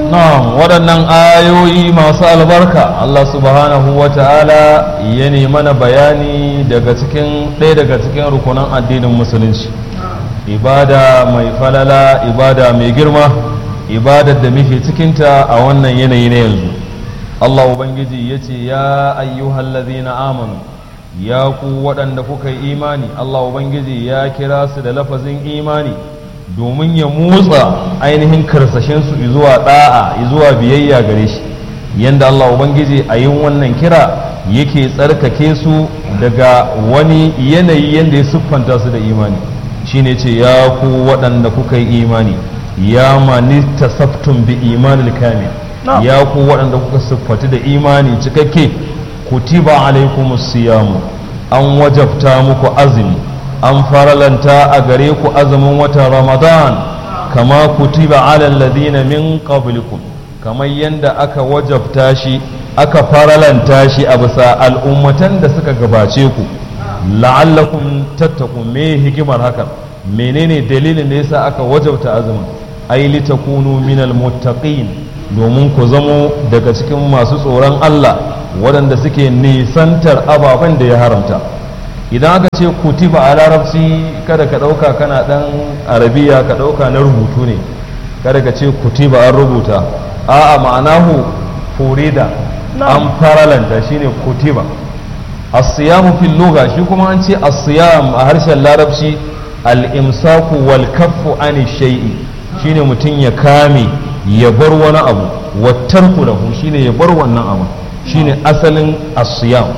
na'am waɗannan ayoyi masu albarka Allah subhanahu wa ta'ala ya mana bayani daga cikin ɗaya daga cikin rukunan addinin musulunci ibada mai falala ibada mai girma ibadar da muke cikinta a wannan yanayi na yanzu Allah Ubangiji ya ce ya ayyuhallazina amanu ya ku waɗanda kuka yi imani Allah Ubangiji ya kira su da lafazin imani domin ya motsa ainihin karsashinsu zuwa ɗa'a zuwa biyayya gare shi yanda Allah Ubangiji a yin wannan kira yake tsarkake su daga wani yanayi yanda ya siffanta su da imani shine ce ya ku waɗanda kuka yi imani ya mani tasaftun bi imanil kamil ya ku waɗanda kuka siffati da imani cikakke kutiba alaikumus siyamu an wajabta muku azumi an faralanta a gare ku azumin watan ramadan kama kutiba alal ladina min qablikum kamar yadda aka wajabta shi aka faralanta shi a bisa al'ummatan da suka gabace ku la'allakum tattaqun me hikimar hakan menene dalilin da yasa aka wajabta azumin ai litakunu minal muttaqin domin ku zamo daga cikin masu tsoron Allah waɗanda suke nisantar ababen da ya haramta idan aka ce kutiba a larabci kada ka ɗauka kana ɗan arabiya ka ɗauka na rubutu ne kada ka ce kutiba an rubuta a'a ma'anahu furida an faralanta shine kutiba as-siyamu fil lugha shi kuma an ce as-siyam a harshen larabci al-imsaku wal kaffu ani shay'i shine mutum ya kame ya bar wani abu wattarku lahu shine ya bar wannan abu shine asalin as-siyam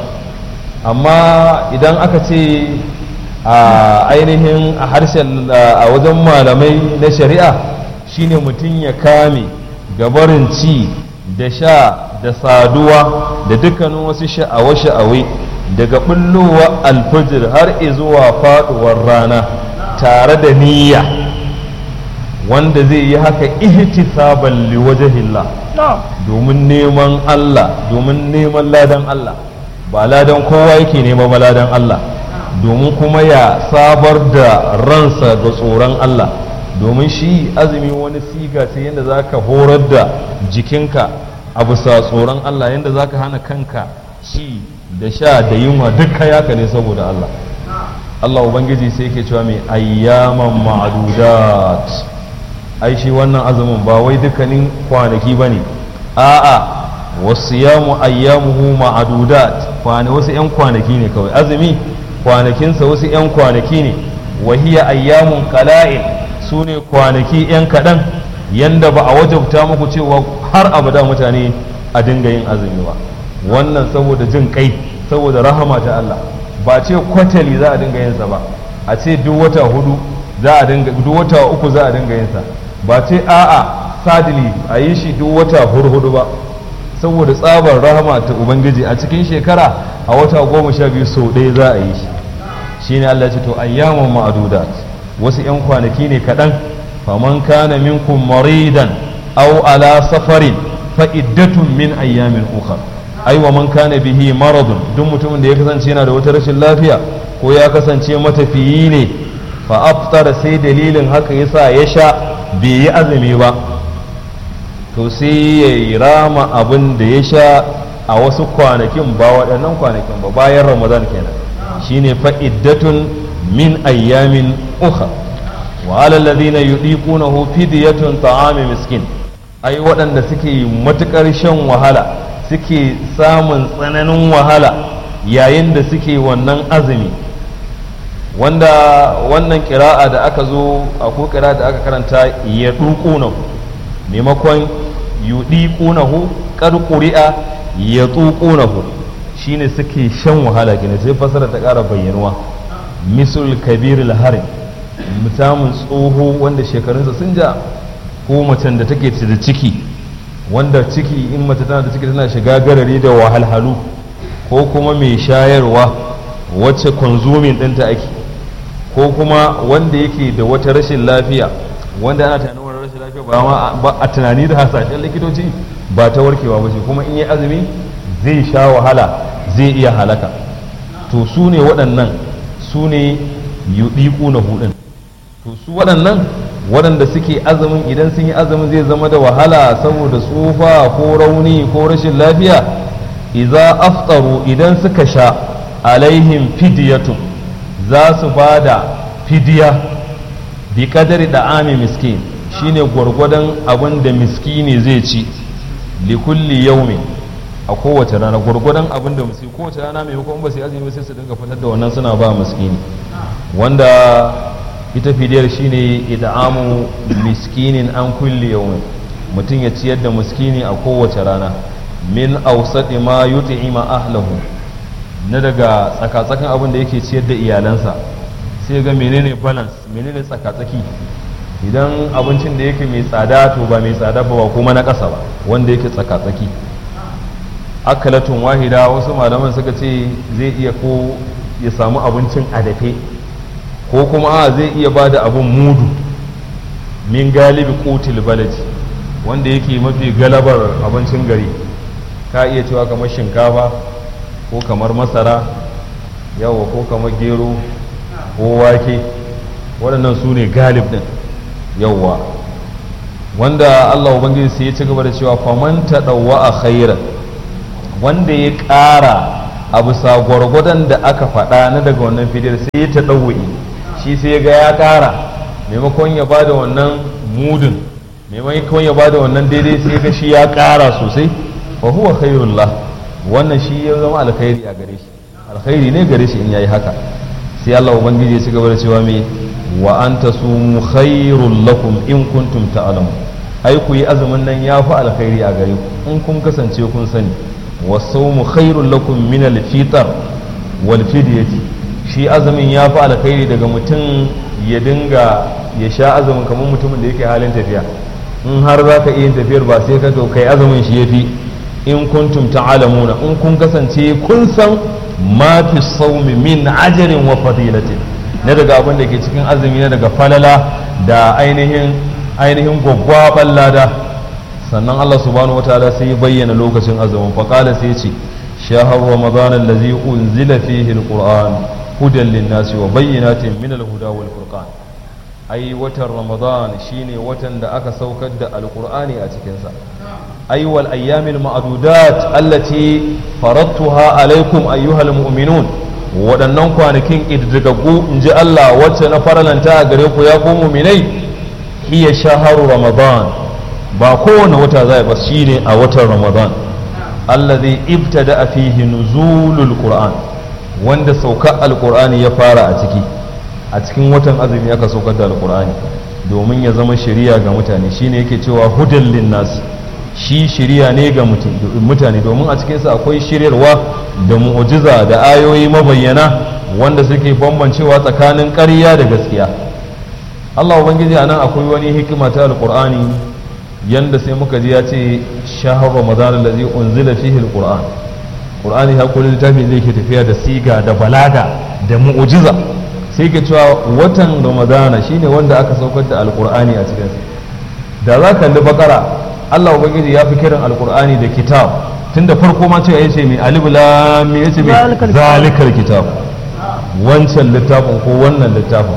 amma idan aka ce a ainihin a harshen a wajen malamai na shari'a shine mutum ya kame gabarin ci da sha da saduwa da dukkanin wasu sha'awa-sha'awai daga bullowa alfajir har zuwa faduwar rana tare da niyya wanda zai yi haka ihtisaban liwajhillah domin neman Allah domin neman ladan Allah ba ladan kowa yake nema ba ladan Allah domin kuma ya sabar da ransa ga tsoron Allah domin shi azumi wani siga ce yadda za ka horar da jikinka a bisa tsoron Allah yadda za ka hana kanka ci da sha da yunwa duka yaka ne saboda Allah Allah Ubangiji sai ke cewa mai ayyaman ma'adudat ai shi wannan azumin ba wai dukkanin kwanaki ba ne a'a wasu yamu ayyamuhu ma'adudat kwane wasu 'yan kwanaki ne kawai azumi kwanakinsa wasu 'yan kwanaki ne wahiya ayyamun kala'il su ne kwanaki 'yan kaɗan yanda ba a wajabta muku cewa har abada mutane a dinga yin azumi ba wannan saboda jin kai saboda rahama ta Allah ba ce kwatali za a dinga yinsa ba a ce duk wata hudu za a dinga duk wata uku za a dinga yinsa ba ce a'a sadili a yi shi duk wata hurhudu ba saboda tsabar rahama ta ubangiji a cikin shekara a wata goma sha biyu sau ɗaya za a yi shi shine Allah ce to ayyaman ma'adudat wasu 'yan kwanaki ne kaɗan faman kana minkum maridan aw ala safarin fa iddatun min ayyamin ukhra ai wa man kana bihi maradun duk mutumin da ya kasance yana da wata rashin lafiya ko ya kasance matafiyi ne fa aftara sai dalilin haka yasa ya sha bai yi azumi ba to sai ya yi rama abin da ya sha a wasu kwanakin ba waɗannan kwanakin ba bayan ramadan kenan shine fa'iddatun min ayyamin uka wa alal ladina yudiqunahu fidyatun ta'ami miskin ai waɗanda suke matukar shan wahala suke samun tsananin wahala yayin da suke wannan azumi wanda wannan kira'a da aka zo a ko kira'a da aka karanta ya duƙunahu maimakon yudiqunahu qad quri'a ya tuqunahu shine suke shan wahala gina sai fasara ta ƙara bayyanuwa misul kabir al-harim mutumin tsoho wanda shekarunsa sun ja ko macen da take da ciki wanda ciki in mace tana da ciki tana shiga garari da wahalhalu ko kuma mai shayarwa wacce konsumin ɗinta ake ko kuma wanda yake da wata rashin lafiya wanda ana tunanin wani rashin lafiya ba ma ba a tunani da hasashen likitoci ba ta warkewa ba ce kuma in yi azumi zai sha wahala zai iya halaka to su ne waɗannan su ne yuɗiƙu na hudun to su waɗannan waɗanda suke azumin idan sun yi azumin zai zama da wahala saboda tsufa ko rauni ko rashin lafiya iza aftaru idan suka sha alaihim fidiyatun za su ba da fidiya bi kadari da ami miskin shine gwargwadon abin da miskini zai ci likulli yaumin a kowace rana gwargwadon abin da musu kowace rana mai hukun ba su azumi sai su dinga fitar da wannan suna ba miskini wanda ita fidiyar shine id'amu miskinin an kulli yawmin mutum ya ciyar da miskini a kowace rana min awsati ma yut'ima ahlahu na daga tsakatsakan abin da yake ciyar da iyalansa sai ga menene balance menene tsakatsaki idan abincin da yake mai tsada to ba mai tsada ba kuma na ƙasa ba wanda yake tsakatsaki akalatun wahida wasu malaman suka ce zai iya ko ya samu abincin a dafe ko kuma a zai iya ba da abin mudu min galibi kotil balaji wanda yake mafi galabar abincin gari ka iya cewa kamar shinkafa ko kamar masara yawa ko kamar gero ko wake waɗannan su ne galib ɗin yawa wanda allah ubangiji sai ya ci gaba da cewa faman ta ɗauwa a khairan wanda ya ƙara a bisa gwargwadon da aka faɗa na daga wannan fidiyar sai ya ta ɗauwa'i shi sai ya ga ya ƙara maimakon ya ba da wannan mudun maimakon ya ba da wannan daidai sai ga shi ya ƙara sosai fa huwa khairullah wannan shi ya zama alkhairi a gare shi alkhairi ne gare shi in yayi haka sai Allah ubangiji ya ci gaba da cewa me wa anta sumu khairul lakum in kuntum ta'lamun ai ku yi azumin nan ya fi alkhairi a gare ku in kun kasance kun sani wa sawmu khairul lakum min al-fitr wal fidyati shi azumin ya fi alkhairi daga mutum ya dinga ya sha azumin kamar mutumin da yake halin tafiya in har za ka iya tafiyar ba sai ka to kai azumin shi ya fi in kuntum ta'alamuna in kun kasance kun san ma fi saumi min ajarin wa fadilatin na daga abin da ke cikin azumi na daga falala da ainihin ainihin gwaggwaban lada sannan Allah subhanahu wataala sai ya bayyana lokacin azumin faqala sai ya ce shahar ramadan allazi unzila fihi alquran hudan linnasi wa bayyinatin min alhuda wal furqan ai watan ramadan shine watan da aka saukar da alqur'ani a cikinsa ai wal ayyamil ma'dudat allati faradtuha alaikum ayyuhal mu'minun waɗannan kwanakin ƙididdigaggu in ji Allah wacce na faralanta a gare ku ya ku muminai hiya shaharu ramadan ba kowane wata za ba shine a watan ramadan allazi ibtada fihi nuzulul qur'an wanda sauka alqur'ani ya fara a ciki a cikin watan azumi aka saukar da alqur'ani domin ya zama shari'a ga mutane shine yake cewa hudan linnas shi shirya ne ga mutane domin a cikinsa akwai shiryarwa da mu'ujiza da ayoyi mabayyana wanda suke bambancewa tsakanin ƙarya da gaskiya Allah ubangiji a nan akwai wani hikima ta alƙur'ani yanda sai muka ji ya ce shahar ramadan allazi unzila fihi alquran qur'ani ya kullu littafin da yake tafiya da siga da balaga da mu'ujiza sai ke cewa watan ramadana shine wanda aka saukar da alqur'ani a cikinsa da za ka kalli bakara Allah ubangiji ya fi kiran alkur'ani da kitab tun da farko ma cewa yace mai alif lam mim yace mai zalikal kitab wancan littafin ko wannan littafin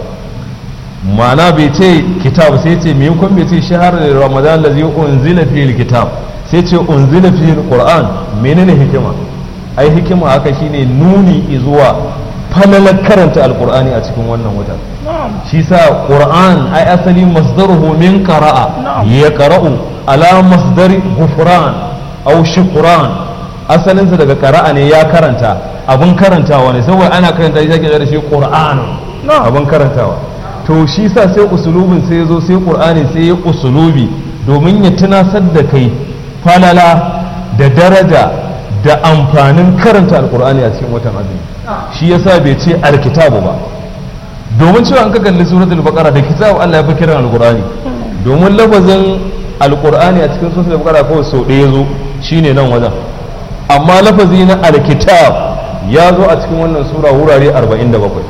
ma'ana bai ce kitab sai ce me kun bai ce shahar ramadan lazi unzila fihi kitab sai ce unzila fihi alquran menene hikima ai hikima haka shine nuni zuwa falalar karanta alkur'ani a cikin wannan watan shi sa qur'an ai asali masdaruhu min qara'a ya qara'u ala masdari gufran aw shukran asalinsa daga qara'a ne ya karanta abun karantawa ne saboda ana karanta shi ake da shi qur'an abun karantawa to shi sa sai usulubin sai yazo sai qur'ani sai ya usulubi domin ya tunasar da kai falala da daraja da amfanin karanta alqur'ani a cikin watan azumi shi yasa bai ce alkitabu ba domin cewa an ka kalli suratul baqara da kitabu Allah ya fi kiran alqur'ani domin lafazin alqur'ani a cikin suratul baqara kawai sau ɗaya zo shine nan wajen amma lafazi na alkitab ya zo a cikin wannan sura wurare 47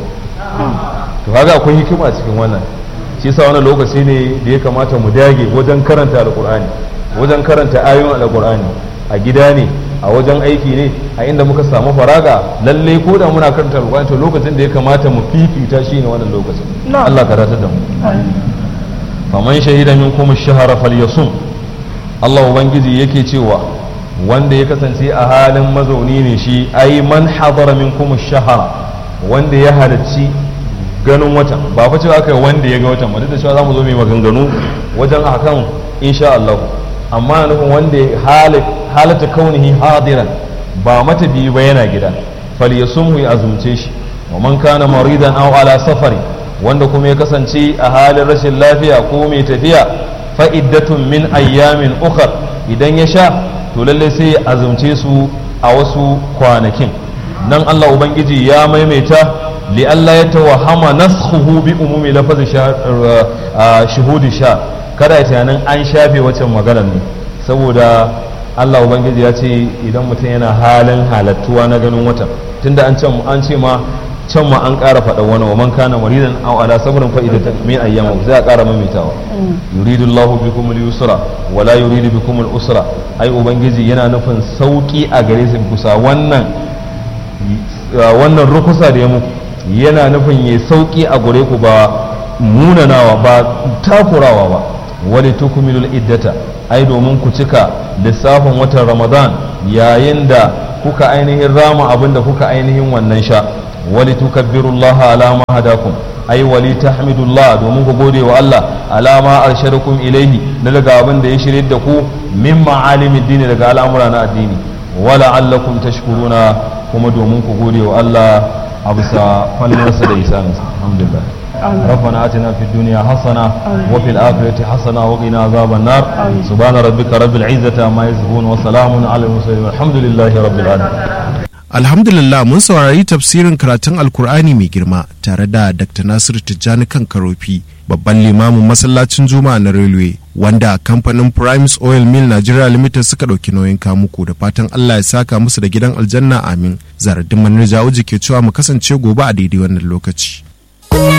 to kaga akwai hikima a cikin wannan shi yasa wannan lokaci ne da ya kamata mu dage wajen karanta alqur'ani wajen karanta ayoyin alqur'ani a gida ne a wajen aiki ne a inda muka samu faraga lalle ko da muna karanta alƙur'ani to lokacin da ya kamata mu fifita shi ne wannan lokacin Allah ka ratar da mu faman shahida minkum ash-shahra falyasum Allah ubangiji yake cewa wanda ya kasance a halin mazauni ne shi ai man hadara minkum ash-shahra wanda ya halarci ganin watan ba fa cewa kai wanda ya ga watan ba duk da cewa zamu zo mai maganganu wajen akan insha Allah amma nufin wanda halata kaunihi hadiran ba matafiyi ba yana gida falyasumhu ya azumce shi wa man kana maridan aw ala safari wanda kuma ya kasance a halin rashin lafiya ko mai tafiya fa iddatun min ayyamin ukhar idan ya sha to lalle sai ya azumce su a wasu kwanakin nan Allah ubangiji ya maimaita li Allah ya tawahama naskhuhu bi umumi lafazin shuhudi sha kada ya tunanin an shafe waccan maganar ne saboda Allah Ubangiji ya ce idan mutum yana halin halattuwa na ganin watan tunda an an ce ma can ma an ƙara faɗa wani wa man kana maridan aw ala sabrin fa idatan min ayyam zai ƙara maimaitawa yuridu Allah bikum al-yusra wa la yuridu bikum al-usra ai ubangiji yana nufin sauki a gare su kusa wannan wannan rukusa da ya muku yana nufin ya sauki a gare ku ba munanawa ba takurawa ba wani tukumilul iddata ai domin ku cika lissafin watan ramadan yayin da kuka ainihin rama abin da kuka ainihin wannan sha wali tukabbirullaha ala ma hadakum ai wali tahmidullah domin ku gode wa Allah ala ma arshadakum ilaihi na daga abin da ya shirye da ku min ma'alimi dini daga al'amura na addini wala allakum tashkuruna kuma domin ku gode wa Allah a bisa fallarsa da isaninsa alhamdulillah ربنا آتنا في الدنيا حسنة وفي الآخرة حسنة وقنا عذاب النار سبحان ربك رب العزة عما يصفون وسلام على المرسلين والحمد لله رب العالمين Alhamdulillah mun saurari tafsirin karatun Alkur'ani mai girma tare da Dr. Nasiru Tijjani kan Karofi, babban limamin masallacin Juma'a na Railway, wanda kamfanin Primes Oil Mill Nigeria Limited suka ɗauki nauyin kamuku da fatan Allah ya saka musu da gidan aljanna amin. Zaradin Manir Jawo ke cewa mu kasance gobe a daidai wannan lokaci.